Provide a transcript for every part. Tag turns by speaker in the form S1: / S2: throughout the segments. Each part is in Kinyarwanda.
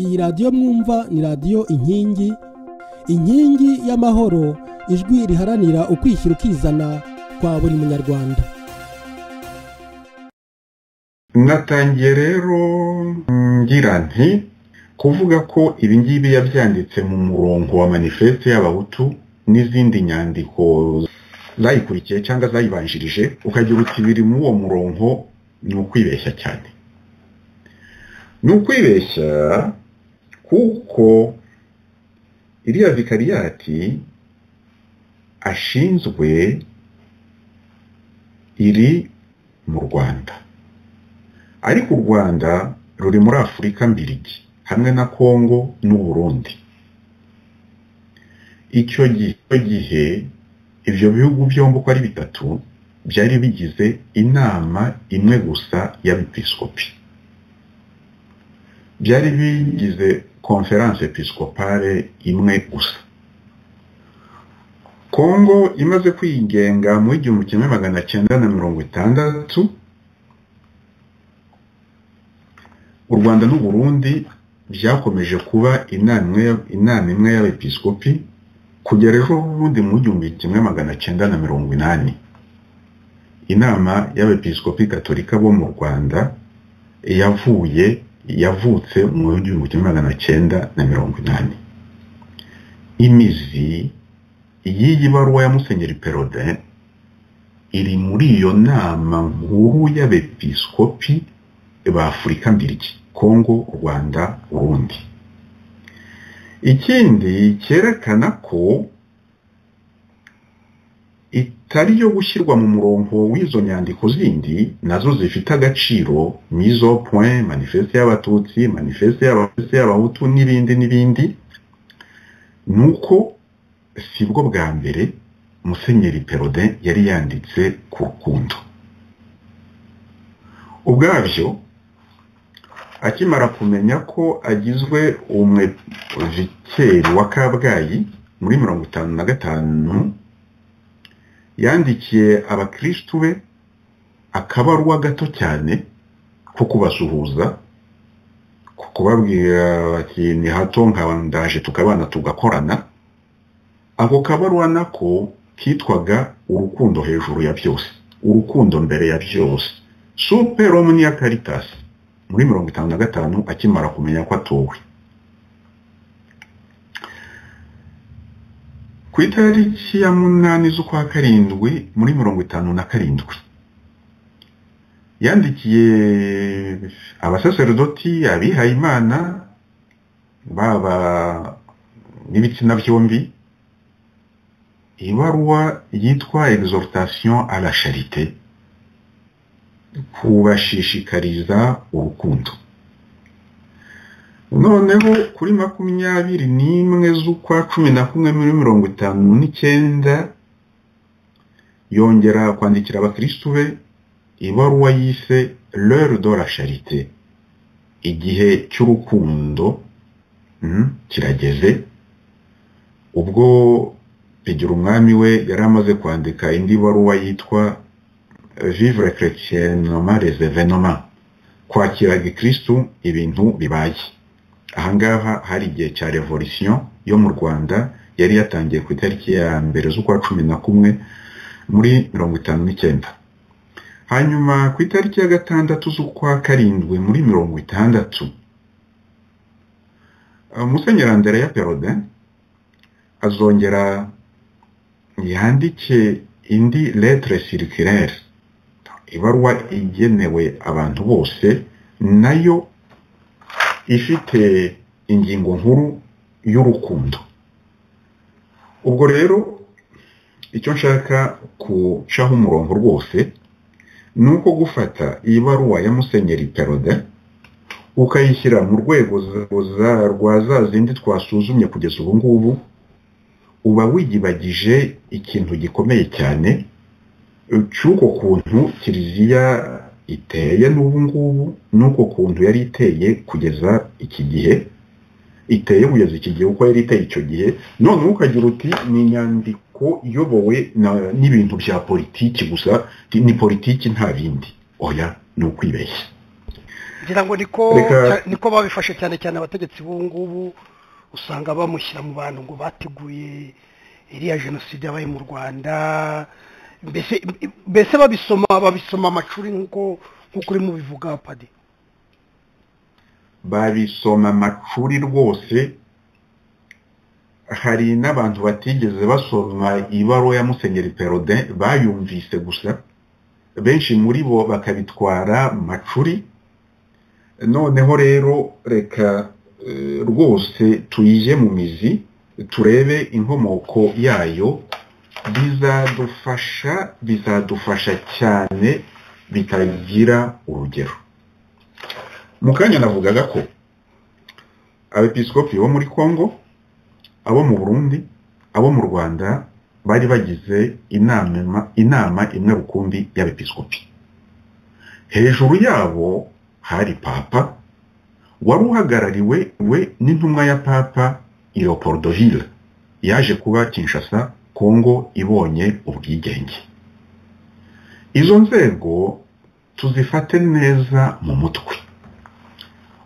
S1: iyi radiyo mwumva ni radiyo inkingi inkingi y'amahoro ijwi riharanira ukwishyira ukizana kwa buri munyarwanda
S2: mwatangiye rero ngira nti kuvuga ko ibi ngibi yabyanditse mu murongo wa manifeste y'abahutu n'izindi nyandiko zayikurikiye cyangwa zayibanjirije ukagira uti biri muri uwo murongo ni ukwibeshya cyane ni ukwibeshya kuko iriya vikariyati ashinzwe iri mu rwanda ariko u rwanda ruri muri afurika mbirigi hamwe na kongo n'uburundi icyo gihe ibyo bihugu byombi uko ari bitatu byari bigize inama imwe gusa y'abepiskopi byari bigize konferanse episkopale imwe gusa kongo imaze kwigenga mu igihumbi kimwe magana cyenda na mirongo itandatu u rwanda n'uburundi byakomeje kuba inama imwe y'abepiskopi kugera ejo bundi mu gihumbi kimwe magana cyenda na mirongo inani inama y'abepiskopi gatolika bo mu rwanda yavuye yavutse mu gihumbi kimwe magana cyenda na mirongo inani imizi y'iyi baruwa ya musenyeri perode iri muri iyo nama nkuru y'abepiskopi ba afurika mbiriki kongo rwanda urundi ikindi cyerekana ko itari yo gushyirwa mu murongo w'izo nyandiko zindi nazo zifite agaciro mizo point manifeste y'abatutsi manifeste y'abahutu n'ibindi n'ibindi ni uko si bwo bwa mbere musenyeri perode yari yanditse ku rukundo ubwabyo akimara kumenya ko agizwe umwevikeri wa kabgayi muri mirongo itanu na gatanu yandikiye abakirisitu be akabarwa gato cyane ko kubasuhuza ku kubabwira bati ni hato ndaje tukabana tugakorana ako kabarwa nako kitwaga urukundo hejuru ya byose urukundo mbere ya byose super omnia caritasi muri mirongo itanu na gatanu akimara kumenya ko atowe ku itariki ya munani z'ukwa karindwi muri mirongo itanu na karindwi yandikiye abasaserdoti abihaye imana baba n'ibitsina byombi ibaruwa yitwa exhortation à la charité kubashishikariza urukundo noneho kuri makumyabiri n'imwe z'ukwa cumi na kumwe muri mirongo itanu n'icyenda yongera kwandikira abakirisitu be ibaruwa yise l'heure de la charite igihe cy'urukundo kirageze ubwo bigira umwami we yari amaze kwandika indi baruwa yitwa vivre chrétiennement les événements kwakira gikristu ibintu bibaye ahangaha hari igihe cya revolution yo mu rwanda yari yatangiye ku itariki ya mbere z'ukwa cumi na kumwe muri mirongo itanu n'icyenda hanyuma ku itariki ya gatandatu z'ukwa karindwi muri mirongo itandatu musenyeri andrea perode azongera yandike indi letre circulaire ibaruwa igenewe abantu bose nayo ifite ingingo nkuru y'urukundo ubwo rero icyo nshaka gucaho umurongo rwose ni uko gufata iyi baruwa ya musenyeri perode ukayishyira mu rwego rwa za zindi twasuzumye kugeza ubu ngubu uba wiyibagije ikintu gikomeye cyane cy'uko kuntu kiliziya iteye n'ubu ngubu n'uko kuntu yari iteye kugeza iki gihe iteye kugeza iki gihe uko yari iteye icyo gihe none ukagira uti ni inyandiko iyobowe n'ibintu bya politiki gusa ni politiki nta bindi oya ni ukwibeshya
S3: ngira ngo niko
S2: Reka-
S3: niko babifashe cyane cyane abategetsi b'ubu ngubu usanga bamushyira mu bantu ngo bateguye iriya jenoside yabaye mu rwanda mbese mbese babisoma babisoma amacuri nk'uko nk'uko uri mubivuga padi
S2: babisoma amacuri rwose hari n'abantu batigeze basoma ibaruwa ya musenyeri perode bayumvise gusa benshi muri bo bakabitwara macuri noneho rero reka eh, rwose tuyije mu mizi turebe inkomoko yayo bizadufasha bizadufasha cyane bitagira urugero mu kanya navugaga ko abepiskopi bo muri congo abo mu burundi abo mu rwanda bari bagize inama ima- inama imwe rukumbi y'abepiskopi hejuru yabo hari papa wari uhagarariwe we n'intumwa ya papa iroporodovile yaje kuba kinshasa kongo ibonye ubwigenge izo nzego tuzifate neza mu mutwe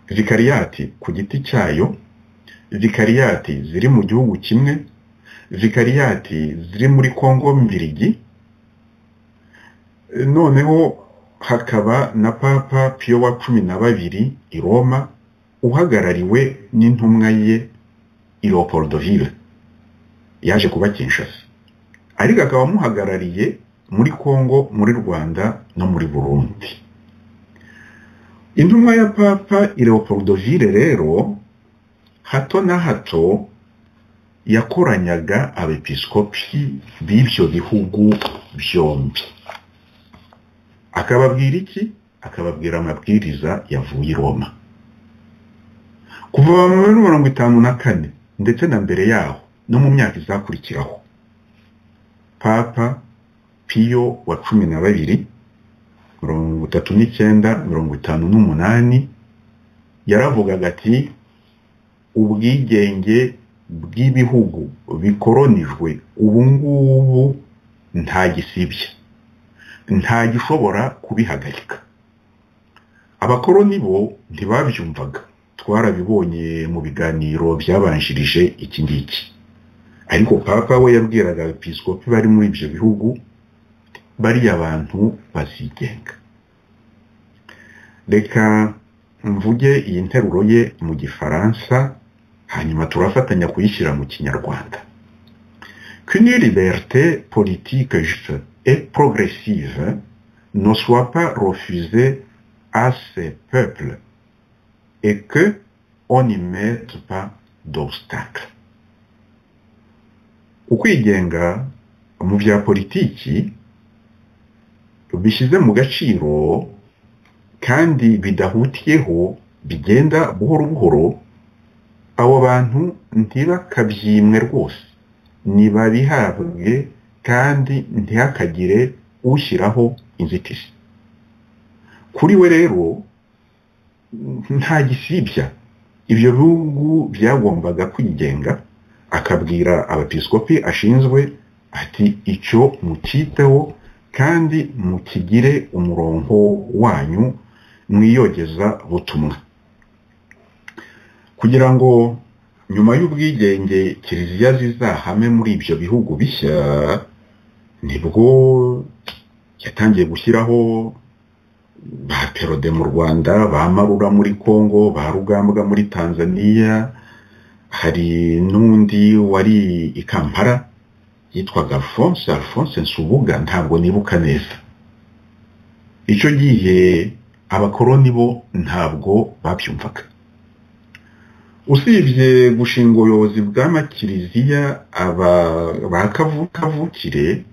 S2: vikariyati ku giti cyayo vikariyati ziri mu gihugu kimwe vikariyati ziri muri kongo mbirigi E, noneho hakaba na papa piyo wa cumi na babiri i roma uhagarariwe n'intumwa ye i leopoldoville yaje kuba kinshasa ariko akaba amuhagarariye muri kongo muri rwanda no muri burundi intumwa ya papa ileopoldovire rero hato na hato yakoranyaga abepiskopi b'ibyo bihugu byombi akababwira iki akababwira amabwiriza yavuye i roma kuva mu muri mirongo itanu na kane ndetse na mbere yaho no mu myaka izakurikiraho papa piyo wa cumi na babiri mirongo itatu n'icyenda mirongo itanu n'umunani yaravugaga ati ubwigenge bw'ibihugu bikoronijwe ubu ngubu nta gisibye nta gishobora kubihagarika abakoroni bo ntibabyumvaga twarabibonye mu biganiro byabanjirije iki ngiki ariko papa we yabwiraga abepiskopi bari muri ibyo bihugu bariya bantu bazigenga reka mvuge iyi nteruro ye mu gifaransa hanyuma turafatanya kuyishyira mu kinyarwanda qu'une liberté politique juste et progressive ne soit pas refusée à ces peuples et que on n'y mette pas d'obstacle ukwigenga mu bya politiki bishyize mu gaciro kandi bidahutiyeho bigenda buhoro buhoro abo bantu ntibakabyimwe rwose ntibabihabwe kandi ntihakagire ushyiraho inzitizi kuri we rero nta gisibya ibyo bihugu byagombaga kwigenga akabwira abepiskopi ashinzwe ati icyo mucyiteho kandi mukigire umurongo wanyu mwiyogeza butumwa kugira ngo nyuma y'ubwigenge kiliziya zizahame muri ibyo bihugu bishya nibwo yatangiye gushyiraho ba perode mu rwanda ba marura muri congo ba rugambwa muri tanzania hari n'undi wari i kampala yitwaga alphonse alphonse nsubuga ntabwo nibuka neza icyo gihe abakoroni bo ntabwo babyumvaga usibye gushinga ubuyobozi bw'amakiliziya aba ba kavu- kavukire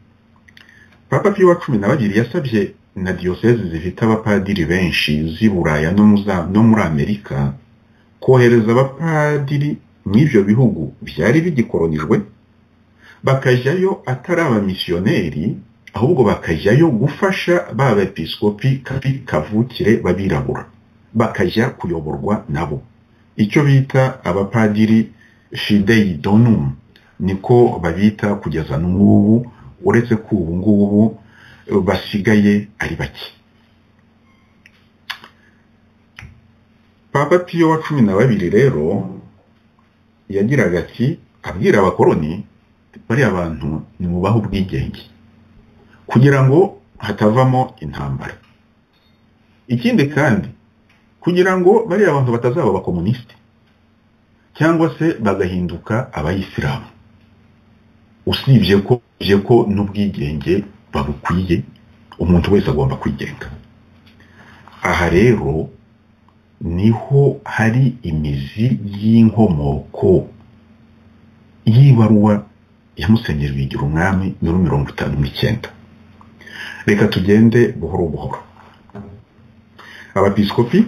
S2: papa piyo wa cumi na babiri yasabye na diyosezi zifite abapadiri benshi z'i buraya no mu za- no muri amerika kohereza abapadiri mu ibyo bihugu byari bigikoronijwe bakajyayo atari abamisiyoneri ahubwo bakajyayo gufasha ba bepiskopi kabi kavukire babirabura bakajya kuyoborwa nabo icyo bita abapadiri fidei donum niko babita kugeza n'ubu uretse ko ubu ngubu basigaye ari bake papa piyo wa cumi na babiri rero yagiraga ati abwira abakoroni bariya bantu nimubahe ubwigenge kugira ngo hatavamo intambara ikindi kandi kugira ngo bariya bantu batazaba abakomunisiti cyangwa se bagahinduka abayisilamu usibye ko usibye ko n'ubwigenge babukwiye umuntu wese agomba kwigenga aha rero niho hari imizi y'inkomoko y'ibaruwa ya musenyeri bigira umwami muri mirongo itanu n'icyenda reka tugende buhoro buhoro abapiskopi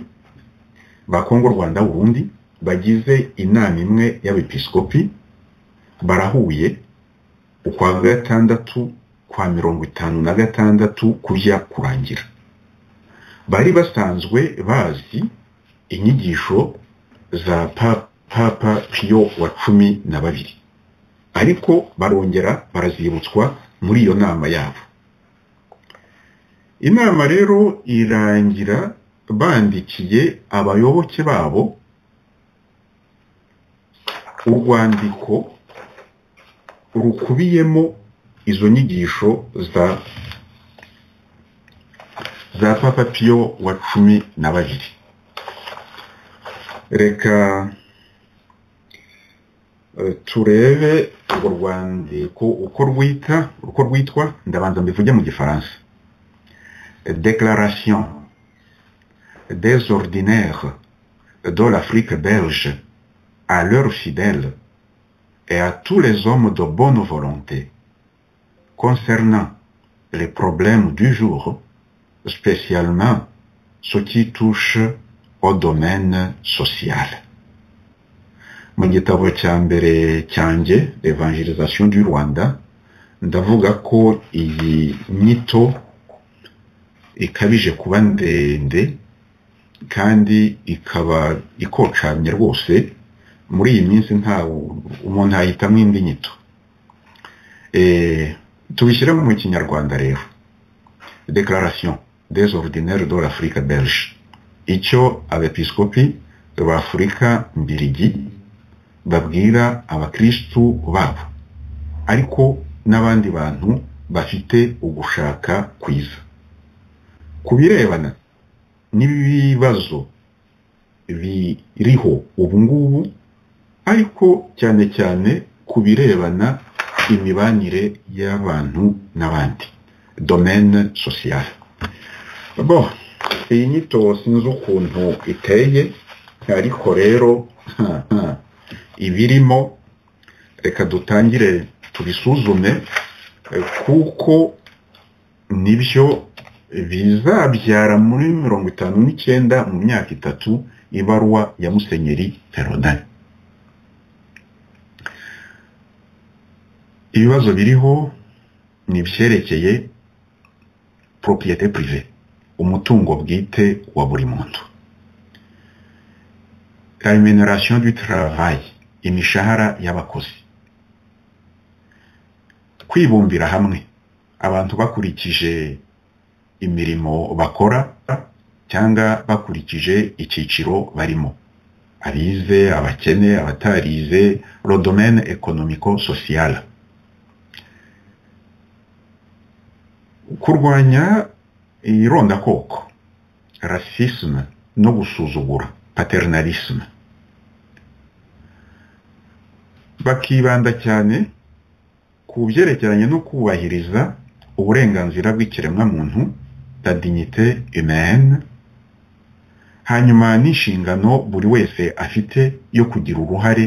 S2: ba kongo rwanda burundi bagize inama imwe y'abepiskopi barahuye ukwa gatandatu kwa mirongo itanu na gatandatu kujya kurangira bari basanzwe bazi inyigisho za papa piyo wa cumi na babiri ariko barongera barazibutswa muri iyo nama yabo inama rero irangira bandikiye abayoboke babo urwandiko rukubiyemo izo nyigisho za za papa piyo wa cumi na babiri reka turebe urwo rwandiko uko rwita uko rwitwa ndabanza mbivuge mu gifaransa déclaration des ordinaires de l'Afrique belge à leurs fidèles et à tous les hommes de bonne volonté concernant les problèmes du jour, spécialement ce qui touche au domaine social. mu gitabo cya mbere cyanjye evangelisation du rwanda ndavuga ko iyi nyito ikabije kuba ndende kandi ikaba ikocamye rwose muri iyi minsi nta umuntu yahitamo indi nyito tubishyiremo mu kinyarwanda rero declaration des ordinaires de l'afrique belge icyo abepiskopi b'afurika mbirigi babwira abakirisitu babo ariko n'abandi bantu bafite ugushaka kwiza ku birebana n'ibibazo biriho ubu ngubu ariko cyane cyane ku birebana imibanire y'abantu n'abandi domaine sociale bo iyi nyito sinzi ukuntu iteye ariko rero ibirimo reka dutangire tubisuzume kuko nibyo bizabyara muri mirongo itanu n'icyenda mu myaka itatu ibaruwa ya musenyeri perodani ibibazo biriho ni ibyerekeye propriyete prive umutungo bwite wa buri muntu remuneration du travail imishahara y'abakozi kwibumbira hamwe abantu bakurikije imirimo bakora cyangwa bakurikije icyiciro barimo abize abakene abatarize rodomene ekonomiko sosiyara kurwanya irondakoko rasisme no gusuzugura paternalisme bakibanda cyane ku byerekeranye no kubahiriza uburenganzira bw'ikiremwamuntu la dignité humaine hanyuma n'inshingano buri wese afite yo kugira uruhare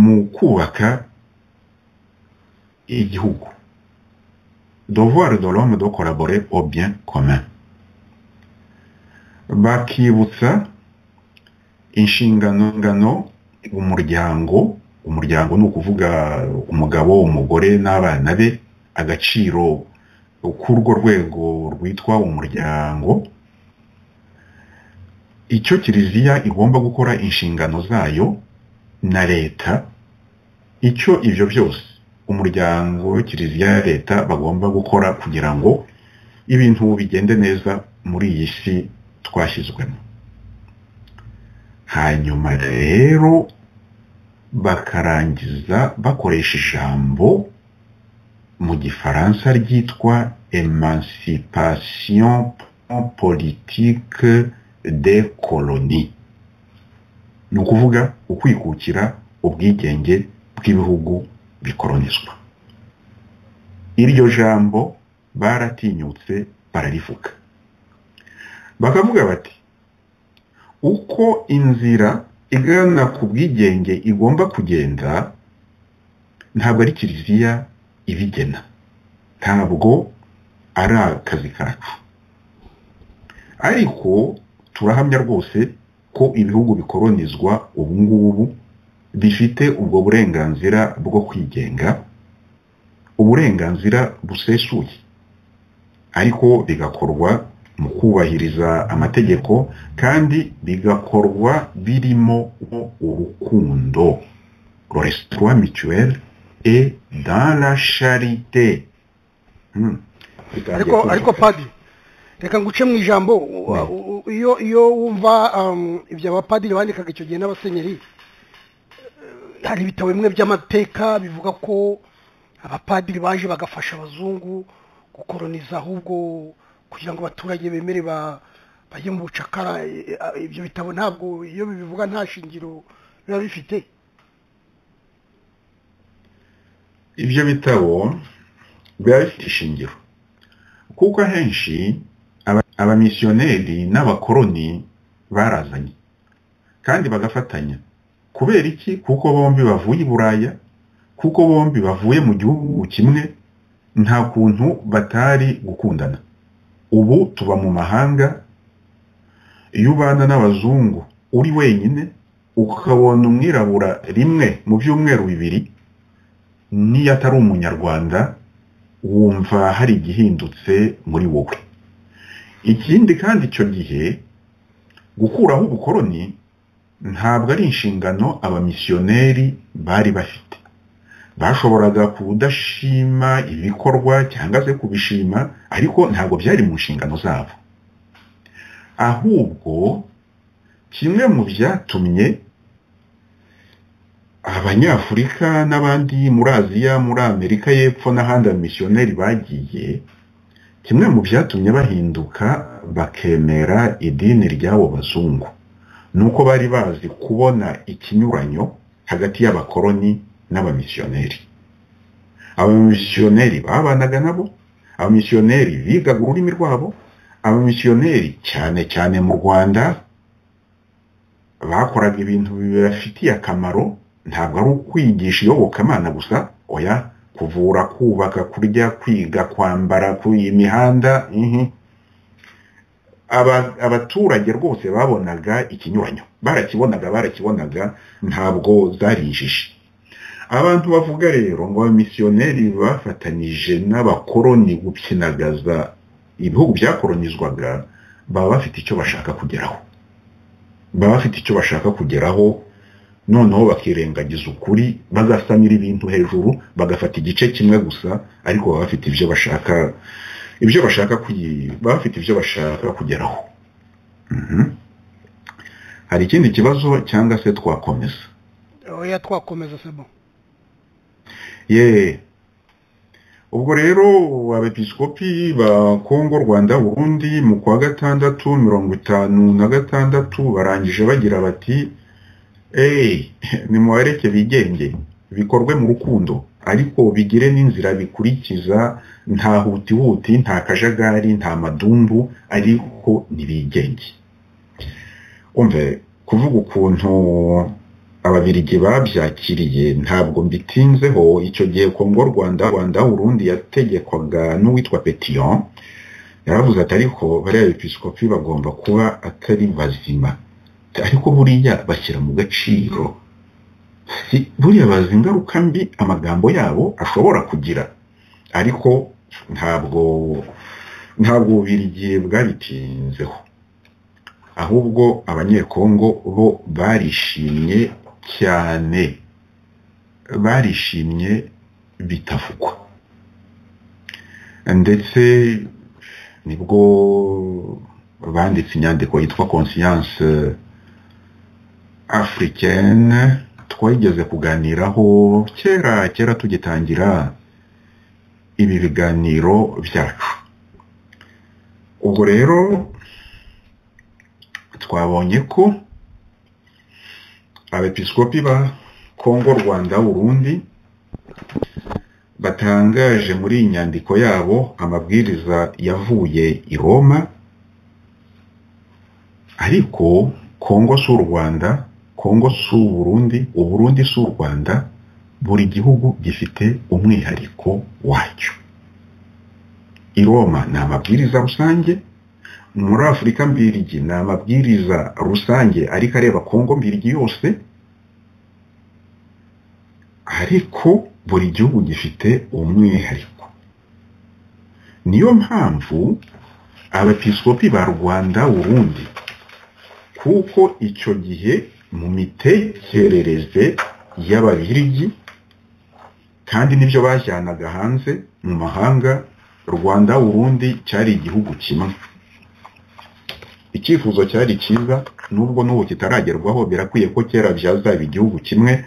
S2: mu kubaka igihugu devoir de l'homme de collaborer au bien commun bakibutsa inshingano ngano umuryango umuryango ni ukuvuga umugabo umugore n'abana be agaciro k'urwo rwego rwitwa umuryango icyo kiliziya igomba gukora inshingano zayo na leta icyo ibyo byose umuryango kiliziya ya leta bagomba gukora kugira ngo ibintu bigende neza muri iyi si twashyizwemo hanyuma rero bakarangiza bakoresha ijambo mu gifaransa ryitwa emancipation politique des colonies ni ukuvuga ukwikukira ubwigenge bw'ibihugu bikolonizwa iryo jambo baratinyutse bararivuga bakavuga bati uko inzira igana ku bwigenge igomba kugenda ntabwo ari kiliziya ibigena ntabwo ari akazi kacu ariko turahamya rwose ko ibihugu bikolonizwa ubu ngubu bifite ubwo burenganzira bwo kwigenga uburenganzira busesuye ariko bigakorwa mu kubahiriza amategeko kandi bigakorwa birimo urukundo roresitora mituweli e dara sharite
S3: ariko ariko padi reka nguce mu ijambo iyo iyo wumva ibyo abapadiri bandikaga icyo gihe n'abasenyeri hari ibitabo bimwe by'amateka bivuga ko abapadiri baje bagafasha abazungu gukoroniza ahubwo kugira ngo abaturage bemere bajye mu bucakara ibyo bitabo ntabwo iyo bibivuga nta shingiro biba bifite
S2: ibyo bitabo biba bifite ishingiro kuko ahenshi abamisiyoneri n'abakoroni barazanye kandi bagafatanya kubera iki kuko bombi bavuye i buraya kuko bombi bavuye mu gihugu kimwe nta kuntu batari gukundana ubu tuba mu mahanga iyo ubana n'abazungu uri wenyine ukabona umwirabura rimwe mu byumweru bibiri niyo atari umunyarwanda wumva hari igihindutse muri wowe ikindi kandi icyo gihe gukuraho ubukoroni ntabwo ari inshingano abamisiyoneri bari bafite bashoboraga kudashima ibikorwa cyangwa se kubishima ariko ntabwo byari mu nshingano zabo ahubwo kimwe mu byatumye abanyafurika n'abandi muri aziya muri amerika y'epfo n'ahandi abamisiyoneri bagiye kimwe mu byatumye bahinduka bakemera idini ry'abo bazungu ni uko bari bazi kubona ikinyuranyo hagati y'abakoroni n'abamisiyoneri abamisiyoneri babanaga nabo abamisiyoneri bigaga ururimi rwabo abamisiyoneri cyane cyane mu rwanda bakoraga ibintu bibafitiye akamaro ntabwo ari ukwigisha iyobokamana gusa oya kuvura kubaka kurya kwiga kwambara ku imihanda abaturage rwose babonaga ikinyuranyo barakibonaga barakibonaga ntabwo zarijije abantu bavuga rero ngo abamisiyoneri bafatanyije n'abakoroni gukinagaza ibihugu byakoronizwaga baba bafite icyo bashaka kugeraho baba bafite icyo bashaka kugeraho noneho bakirengagiza ukuri bagasanira ibintu hejuru bagafata igice kimwe gusa ariko baba bafite ibyo bashaka ibyo bashaka baba bafite ibyo bashaka kugeraho hari ikindi kibazo cyangwa se twakomeza
S3: oya twakomeza sebo
S2: ye ubwo rero abepiskopi ba kongo rwanda burundi mu kwa gatandatu mirongo itanu na gatandatu barangije bagira bati eee nimubareke bigenge bikorwe mu rukundo ariko bigire n'inzira bikurikiza nta hutihuti nta kajagari nta madumbu ariko ntibigenge umve kuvuga ukuntu ababirigi babyakiriye ntabwo mbitinzeho icyo gihe kongo rwanda rwanda urundi yategekwaga n'uwitwa petiyon yaravuze ati ariko bariya episkopi bagomba kuba atari bazima ariko buriya bashyira mu gaciro buriya bazi ingaruka mbi amagambo yabo ashobora kugira ariko ntabwo ntabwo bubirigi bwabitinzeho ahubwo abanyekongo bo barishimye cyane barishimye bitavugwa ndetse nibwo banditse inyandiko yitwa conscience africaine twageze kuganiraho kera kera tugitangira ibi biganiro byacu ubwo rero twabonye ko abepiskopi ba kongo rwanda burundi batangaje muri iyi nyandiko yabo amabwiriza yavuye i roma ariko kongo si u rwanda kongo si u burundi uburundi si u rwanda buri gihugu gifite umwihariko wacyo i roma ni amabwiriza rusange muri afurika mbirigi ni amabwiriza rusange ariko areba kongo mbirigi yose ariko buri gihugu gifite umwihariko niyo mpamvu abepiskopi ba rwanda burundi kuko icyo gihe mu mitekerereze y'ababirigi kandi n'ibyo bajyanaga hanze mu mahanga rwanda burundi cyari igihugu kimwe icyifuzo cyari cyiza nubwo n'ubu kitaragerwaho birakwiye ko kera byazaba igihugu kimwe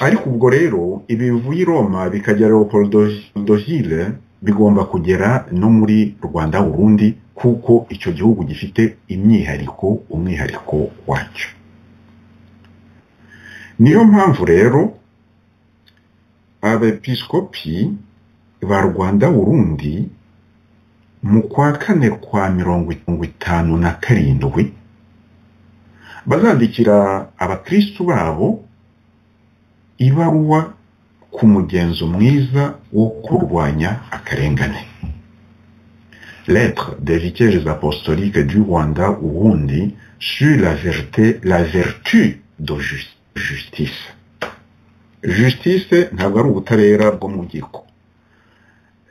S2: ariko ubwo rero ibi bivuye i roma bikagera leopoldogile bigomba kugera no muri rwanda burundi kuko icyo gihugu gifite imyihariko umwihariko wacyo niyo mpamvu rero abepiskopi ba rwanda burundi mu kwa kane kwa mirongo itanu na karindwi bazandikira abakirisitu babo ibaruwa ku mugenzo mwiza wo kurwanya akarengane lettre des vicaires apostoliques du Rwanda ubundi sur la vérité la vertu de justice justice ntabwo ari ubutabera bwo mu giko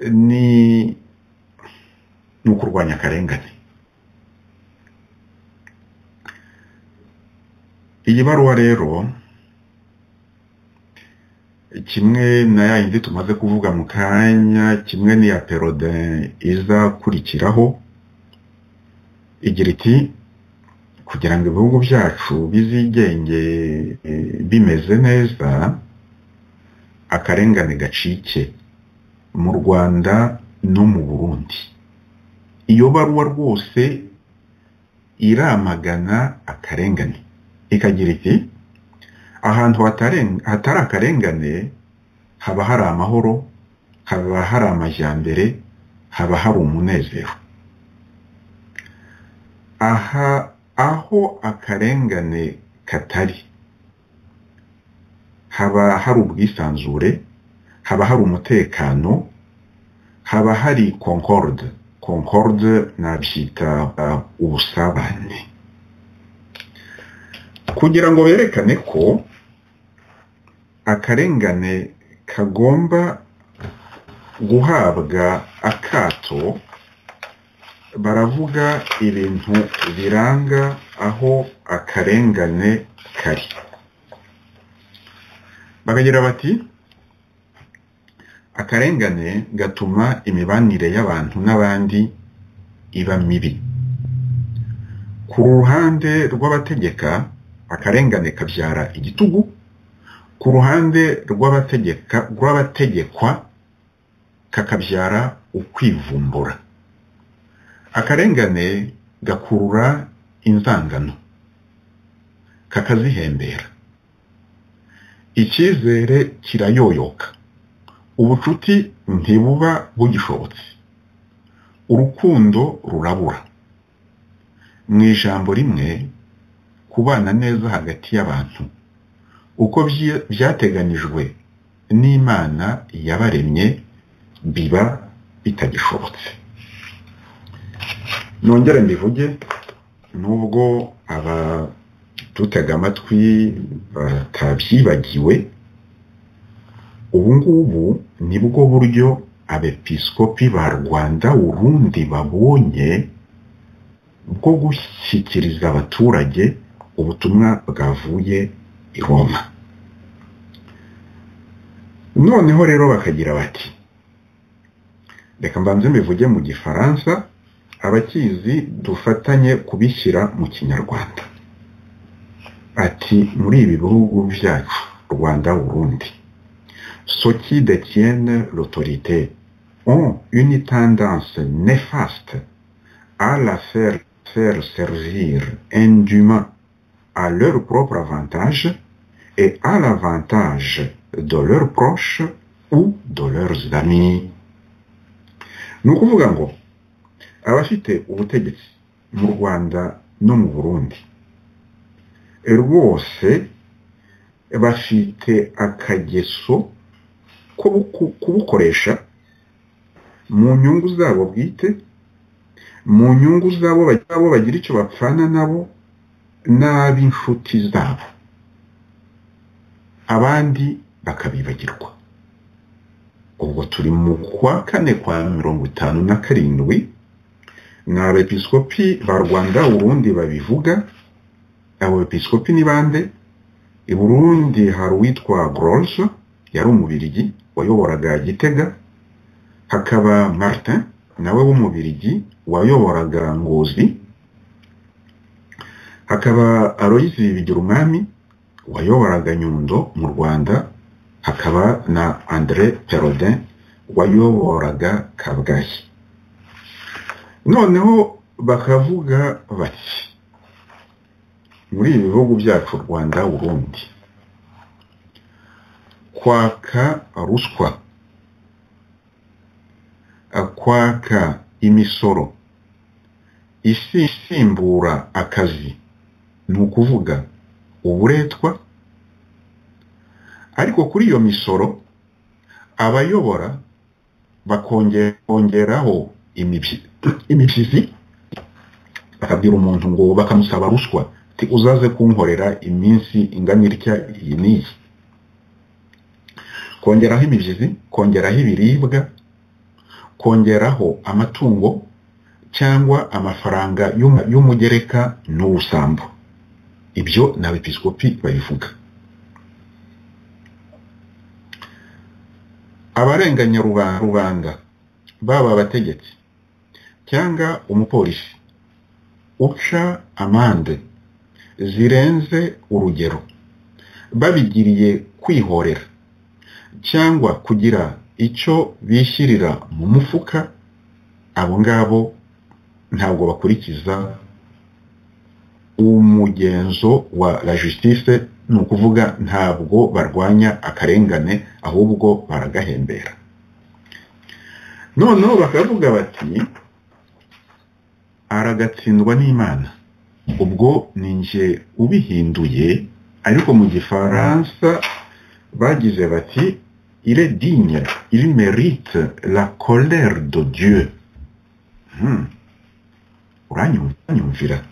S2: ni ni ukurwanya akarengane iyi baruwa rero kimwe na ya yindi tumaze kuvuga mu kanya kimwe n'iya perode izakurikiraho igira iti kugira ngo ibihugu byacu bizigenge bimeze neza akarengane gacike mu rwanda no mu burundi iyo baruwa rwose iramagana akarengane ikagira iti ahantu hatari akarengane haba hari amahoro haba hari amajyambere haba hari umunezero aha aho akarengane katari haba hari ubwisanzure haba hari umutekano haba hari concorde concorde nabyita ubusabane kugira ngo berekane ko akarengane kagomba guhabwa akato baravuga ibintu biranga aho akarengane kari bakagira bati akarengane gatuma imibanire y'abantu n'abandi iba mibi ku ruhande rw'abategeka akarengane kabyara igitugu ku ruhande rw'abategekwa kakabyara ukwivumbura akarengane gakurura inzangano kakazihembera icyizere kirayoyoka ubucuti ntibuba bugishobotse urukundo rurabura mu ijambo rimwe kubana neza hagati y'abantu uko byateganijwe n'imana yabaremye biba bitagishobotse nongere mbivuge nubwo abadutega amatwi batabyibagiwe ubu ngubu ni bwo buryo abepiskopi ba rwanda urundi babonye bwo gushyikiriza abaturage ubutumwa bwavuye i roma noneho rero bakagira bati reka mbanze mbivuge mu gifaransa abakizi dufatanye kubishyira mu kinyarwanda ati muri ibi bihugu byacu rwanda burundi soki de tienne l'autorité ont une tendance néfaste à la faire, faire servir indûment à leur propre avantage et à l'avantage de leurs proches ou de leurs amis ni ukuvuga ngo abafite ubutegetsi mu rwanda no mu burundi rwose bafite akageso ko kubukoresha mu nyungu zabo bwite mu nyungu zabo bagira icyo bapfana nabo n'ab'inshuti zabo abandi bakabibagirwa ubwo turi mu kwa kane kwa mirongo itanu na karindwi ni abepiskopi ba rwanda urundi babivuga abo bepiskopi ni bande i burundi hari uwitwa gorge yari umubirigi wayoboraga gitega hakaba martin nawe w'umubirigi wayoboraga ngozi hakaba aloyizi bigira umwami wayoboraga nyundo mu rwanda hakaba na andre perodin wayoboraga kabgayi noneho bakavuga bati muri ibi bihugu byacu rwanda burundi kwaka ruswa kwaka imisoro isimbura akazi ni ukuvuga uburetwa ariko kuri iyo misoro abayobora bakongeraho imibyizi bakabwira umuntu ngo bakamusaba ruswa uzaze kunkorera iminsi ingana itya iyi n'iyi kongeraho imibyizi kongeraho ibiribwa kongeraho amatungo cyangwa amafaranga y'umugereka n'ubusambo ibyo ni abepiskopi babivuga abarenganya rubanda baba abategetsi cyangwa umupolisi uca amande zirenze urugero babigiriye kwihorera cyangwa kugira icyo bishyirira mu mufuka abo ngabo ntabwo bakurikiza umugenzo wa la justice ni ukuvuga ntabwo barwanya akarengane ahubwo baragahembera noneho bakavuga bati aragatsindwa n'imana ubwo ni njye ubihinduye ariko mu gifaransa bagize bati ile digne il mérite la colère de dieu uranyumvira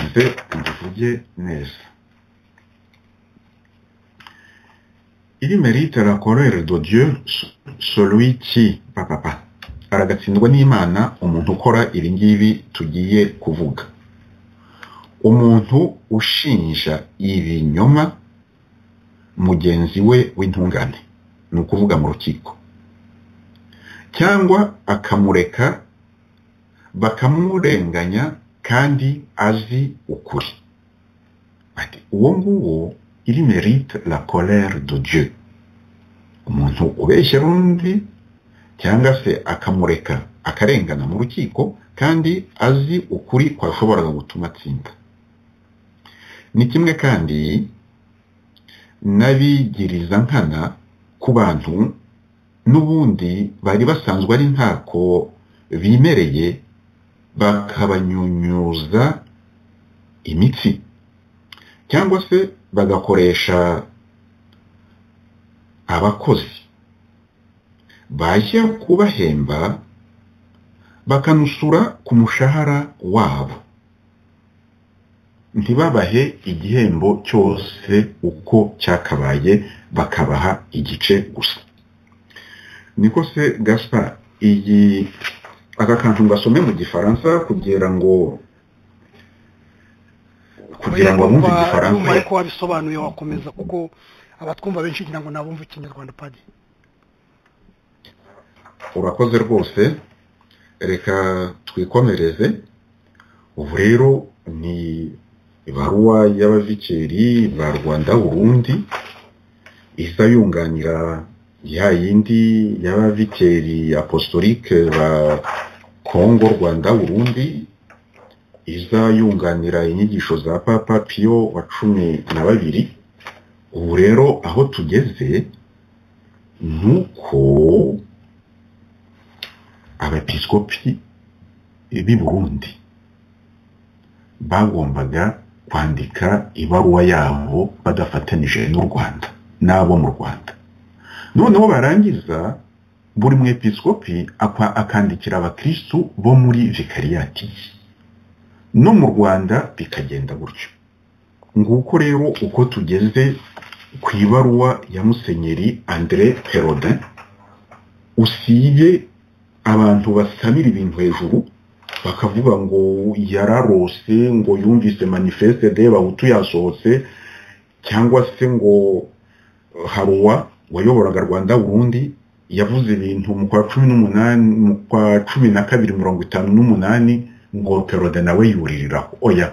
S2: nze mbivuge neza il mérite la colère de dieu celui qui papapa aragatsindwa n'imana umuntu ukora ibi ngibi tugiye kuvuga umuntu ushinja ibinyoma mugenzi we w'intungane ni ukuvuga mu rukiko cyangwa akamureka bakamurenganya kandi azi ukuri uwo nguwo iri merite la colère de dieu umuntu ubeshya undi cyangwa se akamureka akarengana mu rukiko kandi azi ukuri kwashoboraga gutuma atsinda ni kimwe kandi n'abigiriza nkana ku bantu n'ubundi bari basanzwe ari ntako bimereye bakabanyunyuza imitsi cyangwa se bagakoresha abakozi bajya kubahemba bakanusura ku mushahara wabo ntibabahe igihembo cyose uko cyakabaye bakabaha igice gusa niko se gasa iyi aka kantu ngasome mu gifaransa kugira ngo kugira ngo abumve igifaransa
S3: ariko wabisobanuye wakomeza kuko abatwumva benshi kugira ngo nabumve ikinyarwanda padi
S2: urakoze rwose reka twikomereze ubu rero ni ibaruwa y'abavikeri ba rwanda burundi iza yunganira ya yindi y'abavikeri apostolique ba kongo rwanda burundi iza yunganira inyigisho za papa piyo wa cumi na babiri ubu rero aho tugeze ni uko abepiskopi b'i burundi bagombaga kwandika ibaruwa yabo badafatanije n'u rwanda n'abo mu rwanda noneho barangiza buri mwepiskopi akwa- akandikira abakristu bo muri vikariyati ye. no mu rwanda bikagenda gutyo nguko rero uko tugeze ku ibaruwa ya musenyeri andre perodin usibye abantu basamira ibintu hejuru bakavuga ngo yararose ngo yumvise manifeste de bahutu yasohotse cyangwa se ngo haruwa wayoboraga rwanda burundi yavuze ibintu mu kwa cumi n'umunani mu kwa cumi na kabiri mirongo itanu n'umunani ngo perode nawe yuririraho oya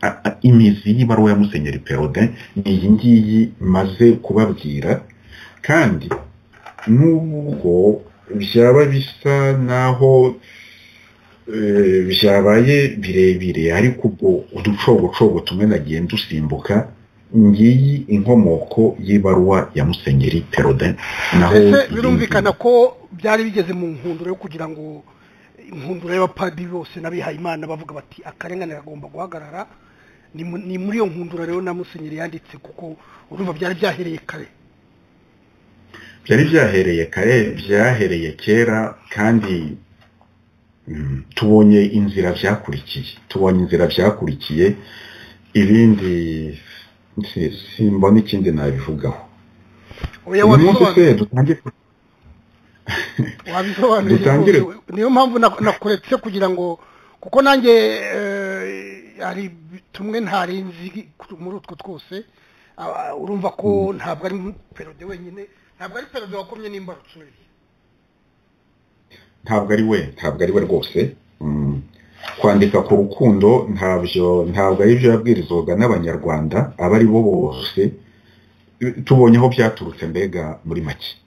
S2: a- a- imizi y'ibaruwa ya musenyeri perode ni iyi ngiyi maze kubabwira kandi nubwo byaba bisa naho eh, byabaye birebire ariko ubwo uducogocogo tumwe nagiye dusimbuka ngiyi inkomoko y'ibaruwa ya musenyeri perode naho
S3: mbese
S2: iyi-
S3: birumvikana ko byari bigeze mu nkundura yo kugira ngo inkundura y'abapadiri bose n'abihaye imana bavuga bati akarengane kagomba guhagarara ni mu- ni muri iyo nkundura rero na musenyeri yanditse kuko urumva byari byahereye kare
S2: byari byahereye kare byahereye kera kandi mm, tubonye inzira byakurikiye tubonye inzira byakurikiye ibindi si- simbona ikindi nabivugaho
S3: oya
S2: uyu munsi se
S3: wabisobanura
S2: dutangiye
S3: wabisobanuriye
S2: Dutangire.
S3: rwose. niyo mpamvu na- nakuretse kugira ngo kuko nanjye eh, hari tumwe ntari nzi ku- muri utwo twose Ah, urumva ko ntabwo ari perode wenyine ntabwo ari perode wakomye n'imbarutso
S2: ntabwo ari we ntabwo ari we rwose Mm. kwandika ku rukundo ntabyo ntabwo ari byo yabwirizwaga n'abanyarwanda abo ari bo bose tubonye aho byaturutse mbega muri make